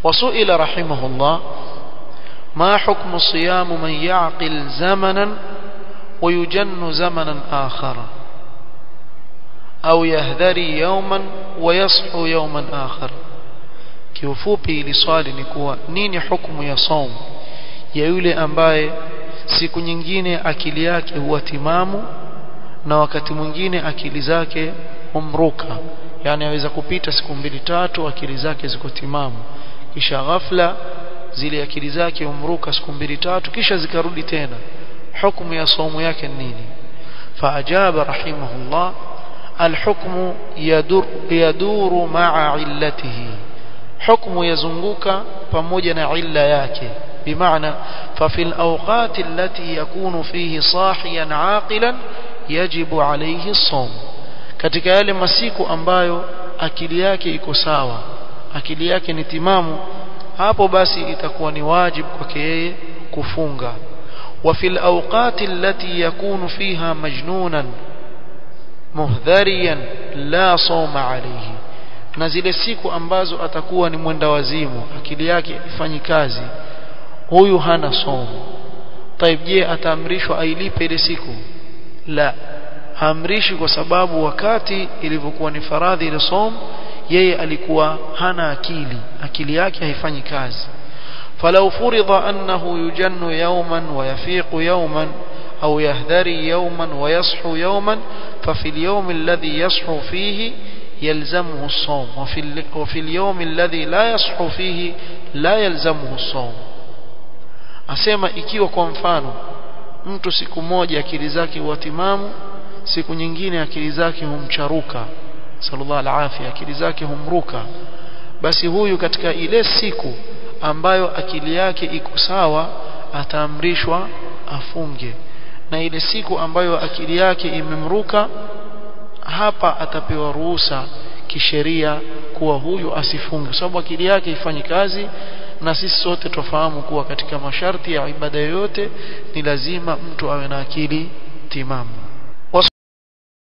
وسئل رحمه الله ما حكم صيام من يعقل زمنا ويجن زمنا آخر أو يهذري يوما ويصحو يوما آخر kiufupi ili swali ni kuwa nini hukumu ya saum ya yule ambaye siku nyingine akili yake huwa timamu na wakati mwingine akili zake humruka yani aweza kupita siku mbili tatu akili zake ziko timamu kisha ghafla zile akili zake humruka siku mbili tatu kisha zikarudi tena hukumu ya saumu yake nini faajaba rahimahullah الحكم يدور, يدور مع علته حكم يزنقك pamoja na illa yake بمعنى ففي الأوقات التي يكون فيه صاحيا عاقلا يجب عليه الصوم katika yale masiku ambayo akili yake iko sawa akili yake ni timamu hapo basi itakuwa ni wajibu kwake yeye kufunga وفي الأوقات التي يكون فيها مجنونا muhdhariyan la soma alayhi na zile siku ambazo atakuwa ni mwenda wazimu akili yake ifanyi kazi huyu hana somo taib je ataamrishwa ailipe ile siku la haamrishi kwa sababu wakati ilivyokuwa ni faradhi ile somo yeye alikuwa hana akili akili yake haifanyi kazi فلو فرض أنه يجن يوما ويفيق يوما أو يهذري يوما ويصحو يوما ففي اليوم الذي يصحو فيه يلزمه الصوم وفي, وفي اليوم الذي لا يصحو فيه لا يلزمه الصوم asema ikiwa kwa mfano mtu siku moja akili zake huwa timamu siku nyingine akili zake humcharuka sallallahu alaihi akili zake humruka basi huyu katika ile siku ambayo akili yake iko sawa ataamrishwa afunge na ile siku ambayo akili yake imemruka hapa atapewa ruhusa kisheria kuwa huyu asifunge sababu akili yake ifanyi kazi na sisi sote tufahamu kuwa katika masharti ya ibada yoyote ni lazima mtu awe na akili timamu